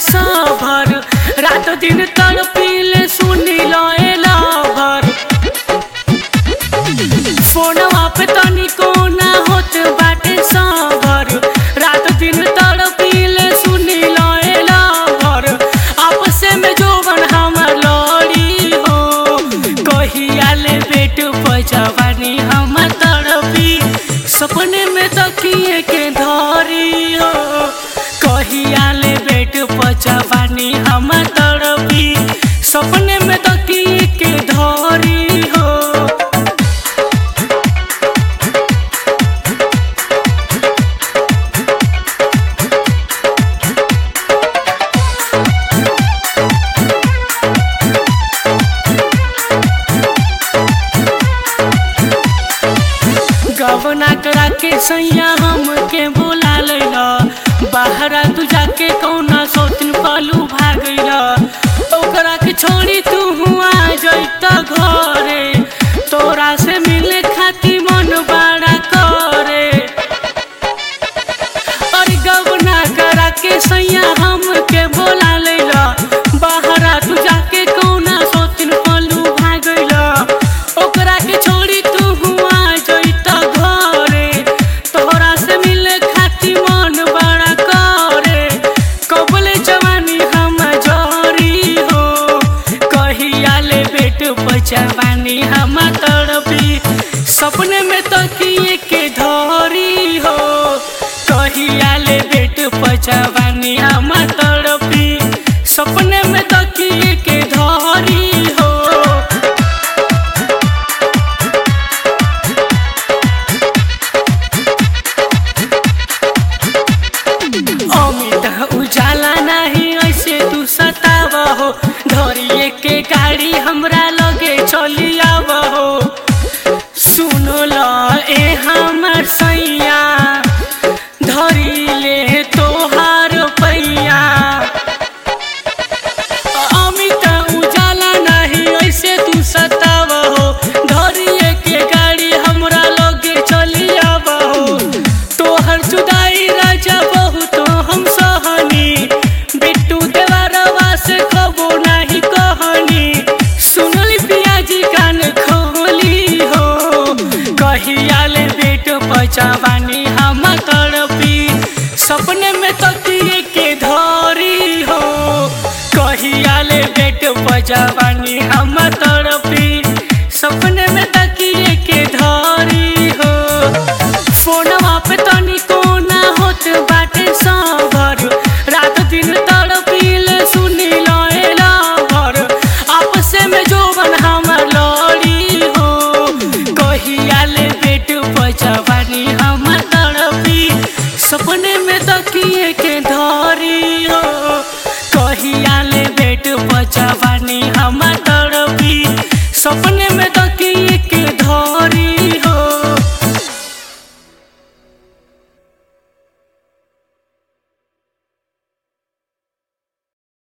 सभर रात दिन तड़पीले सुनी लएला भर फोनवा पे तनिको ना होत बाटे सभर रात दिन तड़पीले सुनी लएला भर आपसे में जोबन हमर लड़ी हो कहिया ले बेट बजवानी हम तड़पी सपने में तकिए के धरी हो कहिया ले बेट बजवानी हम तड़पी सपने में तकिए के धरी हो गवना करा के सैया हमके बुला लैला बाहरा तू जाके कौना सौतिन पालू भागैला ओकरा के छोड़ी तू हुआ जैता घरे तोरा से मिले खाती मन बड़ा करे और गवना करा के सैया हमके बोला लैला बाहरा तू जाके कौना सोतिन पलू भागैला ओकरा के छोड़ी तू हुआ जैता घरे तोहरा से मिले खाती मन बड़ा करे कबले जवानी हम जरी हो कहिया ले बेट बचवानी हम तड़पी सपने में तकिए के धरी हो कहिया ले बेट बचवानी हम तड़पी सपने में तकिए के धरी हो अमित उजाला नहीं ऐसे तू सताव हो धरिए के गाड़ी हमरा लगे चली आव हो सुनो ल ए हमर सैया धरी ले तोहार पैया अमित उजाला नहीं ऐसे तू सताव हो धरिए के गाड़ी हमरा लगे चली आव हो तोहर जुदाई राजा बहुत हम सहनी बिट्टू देवारवा से कबो नहीं कहनी सुनली पियाजी कान खोली हो कहिया ले बेट बचवानी हम तड़पी सपने में तकिए के धरी हो कहिया ले बेट बचवानी हम तड़पी सपने में तकिए के धरी हो फोनवा पे तनिको ना होत बाटे सबर रात दिन तड़पीले सुनी लएला भर आपसे में जोबन हमर लड़ी हो कहिया ले बेट बचवानी हम तड़पी सपने में तकिए के धरी हो कहिया ले बेट बचवानी हम तड़पी सपने